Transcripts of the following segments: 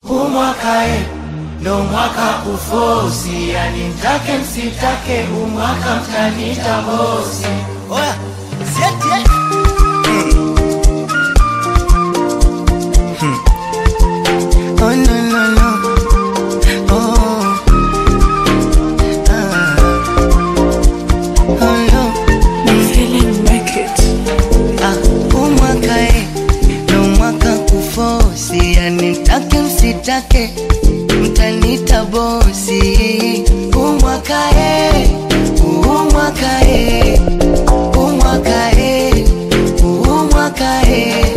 Huu mwaka e, ndo mwaka kufosi, yani mtake msitake, huu mwaka mtanita bosi. Oya, sieti eh. Oh no no no. Oh. Ah. Oh no. Ah, huu mwaka eh, ndo mwaka kufosi, yani mtake msitake, mtanita bosi. Huu mwaka eh, huu mwaka eh, huu mwaka eh, huu mwaka eh.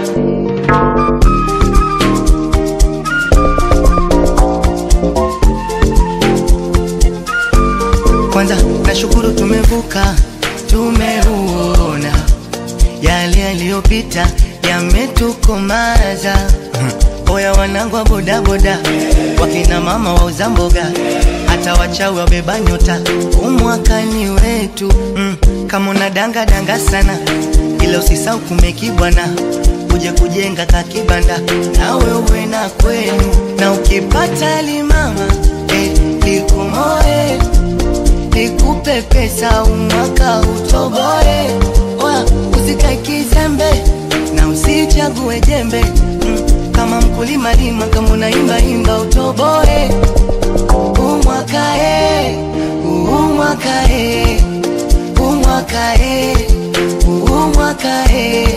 Kwanza nashukuru tumevuka, tumeuona yale yaliyopita yametukomaza. Oya wanangu wa bodaboda, wakina mama wauza mboga, hata wachawi wabeba nyota, umwakani wetu mm. Kama una danga danga sana, ila usisau kumeki bwana, uje kujenga kakibanda, nawe uwe na kwenu, na ukipata limama eh, likumoe nikupe pesa umwaka utoboe. Oya, usikae kizembe na usichague jembe mm, kama mkulima lima, kama unaimba imba utoboe. Umwaka e, umwaka e, umwaka e, umwaka e.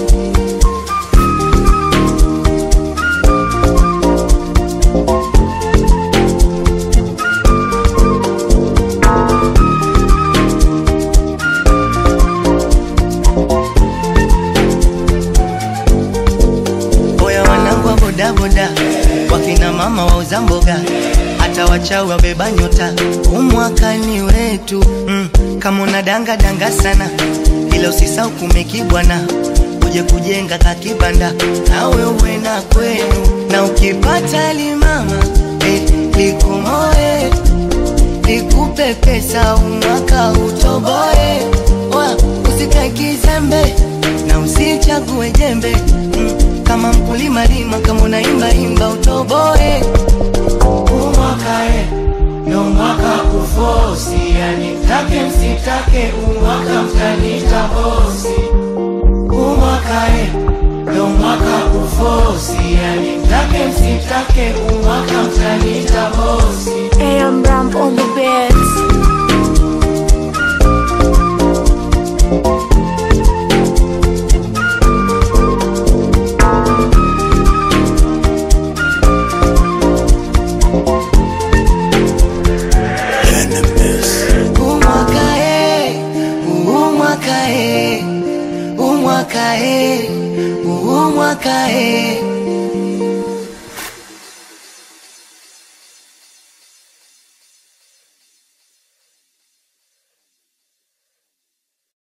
Oya wanangu wa bodaboda, wakina mama wauza mboga, hata wachawi wabeba nyota, umwakani wetu mm. Kama una danga danga sana, ila usisau kumeki bwana, uje kujenga kakibanda, nawe uwe na kwenu, na ukipata limama eh, likumoe nikupe pesa umwaka utoboe. Oya, usikae kizembe na usichague jembe mm, kama mkulima lima, kama unaimba imba utoboe. Huu mwaka e, ndo mwaka kufosi, yani mtake msitake, huu mwaka mtanita bosi. Huu mwaka e, ndo mwaka kufosi, yani mtake msitake, huu mwaka mtanita bosi. AM Ramp on the beats. Umwaka e, umwaka e, umwaka e, umwaka e.